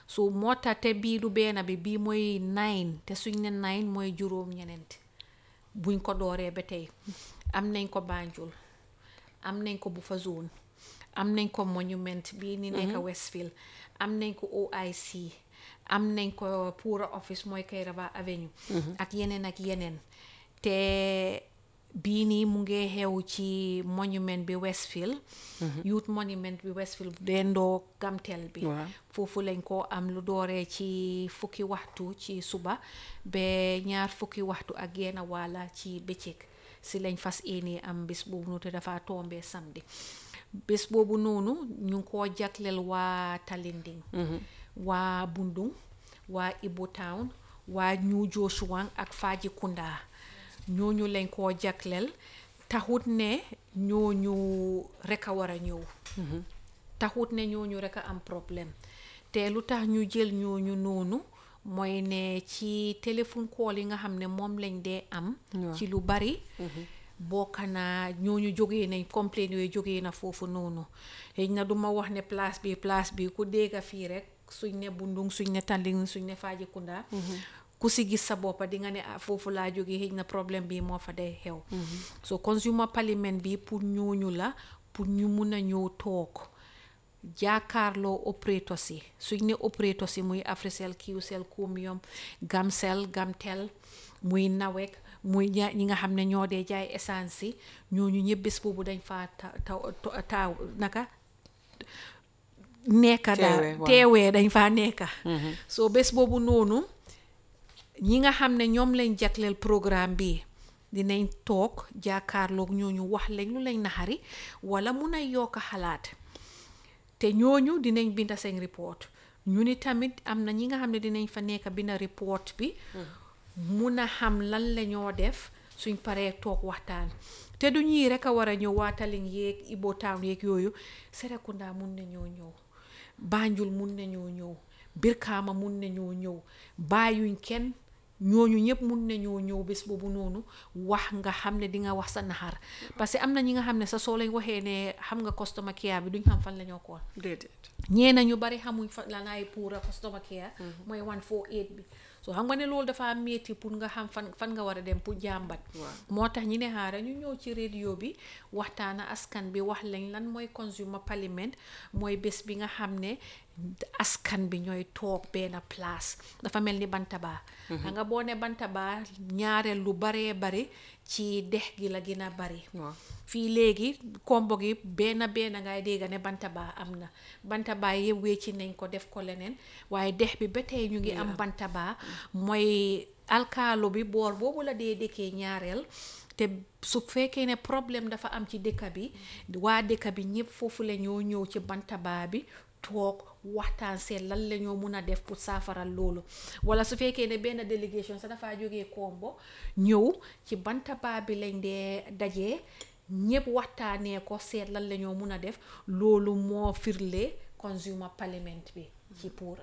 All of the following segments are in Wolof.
so moo tax te bii du benn bi bii mooy nine te suñ ne nine mooy juróom ñeneent buñ ko dooree ba tey am nañ ko Banjul am nañ ko Bufa zone am nañ ko monument bii ni nekk Westfield am nañ ko OIC am nañ ko Pura office mooy Kairaba Avenue ak yeneen ak yeneen te bii nii mu ngi xew ci monument bi Westfield youth monument bi Westfield dendoo gamtel bi Waaw. foofu lañ ko am lu dooree ci fukki waxtu ci suba ba ñaar fukki waxtu ak genn wàlla ci bëccëg si lañ fas yéene am bés boobu noonu te dafa tombé samedi bés boobu noonu ñu ngi koo jagleel waa Talinding waa Bundung waa Ibo Town waa New Joshua ak Fajikunda ñooñu lañ koo jagleel taxut ne ñooñu rek a war a ñëw taxut ne ñooñu rek a am problème te lu tax ñu jël ñooñu noonu mooy ne ci téléphone call yi nga xam ne moom lañ dee am ci lu bari bokk na ñooñu jógee nañ complain yooyu jógee na foofu noonu xëy na duma wax ne place bi place bi ku dégga fii rek suñ ne bundung suñ ne tanding suñ ne Fajikunda ku si gis sa boppa di nga ne ah foofu laa jógee xëy na problème bi moo fa day xew so consumer parliament bi pour ñooñu la pour ñu mun a ñëw toog jaakaarloo opérateurs yi suñ ne opérateurs yi muy Africell Qcell Comium Gamcell Gamtel muy Nawek muy ña ñi nga xam ne ñoo dee jaay essence yi ñooñu ñëpp bés boobu dañ faa ta ta taaw naka nekka daal Teewee, waaw. teewee dañ faa nekka so bés boobu noonu ñi nga xam ne ñoom lañ jagleel programme bi dinañ toog jaakaarloog ñooñu wax lañ lu lañ naxari wala mun a yokk xalaat te ñooñu dinañ binda seen report ñu ni tamit am na ñi nga xam ne dinañ fa nekk binda report bi mun a xam lan la ñoo def suñ paree toog waxtaan te du ñii rek a war a ñëw waa Tallinn yeeg Ibo Town yeeg yooyu Serekunda mun nañoo ñëw Banjul mun nañoo ñëw Birkama mun nañoo ñëw bàyyuñ kenn ñooñu ñëpp mun nañoo ñëw bés boobu noonu wax nga xam ne di nga wax sa naxar parce que am na ñi nga xam ne sa soo lañ waxee ne xam nga customer care bi duñ xam fan la ñoo kool déedéet ñeena ñu bari xamuñ fa la naay pour a customer care mooy 148 bi so xam nga ne loolu dafa metti pour nga xam fan fan nga war a dem pour jàmbat moo tax ñi ne xaaral ñu ñëw ci radio bi waxtaana askan bi wax lañ lan mooy consumer parliament mooy bés bi nga xam ne askan bi ñooy toog benn place dafa mel ni bantaba xam nga boo ne bantaba ñaareel lu baree bari ci dex gi la gën a bari waaw fii léegi kombo gi benn benn ngay dégg ne bantaba am na bantaba yëpp wecci nañ ko def ko leneen waaye dex bi ba tey ñu ngi am bantaba mooy alkaalo bi boor boobu la dee dëkkee ñaareel te su fekkee ne problème dafa am ci dëkk bi waa dëkk bi ñëpp foofu la ñoo ñëw ci bantaba bi toog waxtaan seet lan la ñoo mun a def pour saafaral loolu wala su fekkee ne benn délégation sa dafaa jógee Kombo ñëw ci bantaba bi lañ dee dajee ñëpp waxtaanee ko seet lan la ñoo mun a def loolu moo firle consumer parliament bi ci puura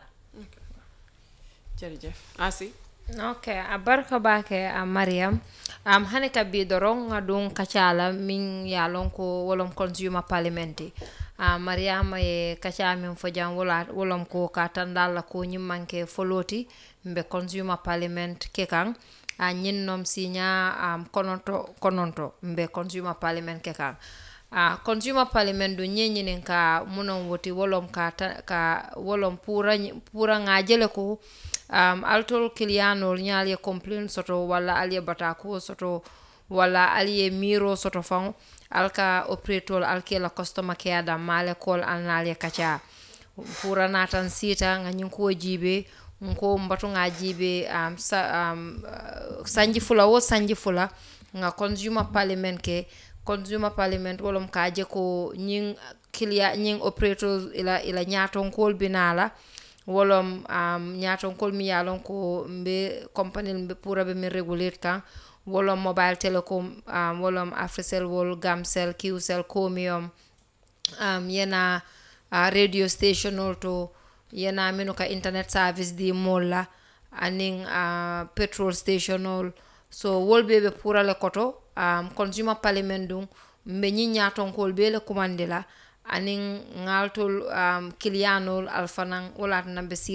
jërëjëf asi ok a barka bake a mariam um, hani ka bi doron nga dun kacala min ya lon ko wolom consumer parliament a mariama ye kaca min fo jam wola wolom ko ka tandalla ko ñimmanke foloti mbe consumer parliament ke kan a ñinnom siña um, kononto kononto mbe consumer parliament ke kan a consumer parliament du ñeñinin ka munon woti wolom ka, ta, ka wolom pura pura nga jele ko um, altol kiliyanol ñal ye complain soto walla al ye batako soto walla al ye miro soto fan alka opretol alke la customer care dam male kol alnal ye kaca pura natan sita nga ñin ko jibe nko mbatu nga jibe um, sa, um, uh, sanji fula wo sanji fula nga consumer parliament ke consumer parliament wolom ka je ko ñing kilia ñing operator ila ila ñatonkol binala wolom um, ñatonkol mi yalon ko mbe company mbe pura be min regulate kan wolom mobile telecom um, wolom africell wol gamcell qcell comium um, yena uh, radio station ol to yena minu ka internet service di mol la anin uh, petrol station ol so wol be be pura le koto um, consumer parliament dum mbe ñi ñatonkol be le commande la anin ngaltol um, kiliyanol alfanan wolatana be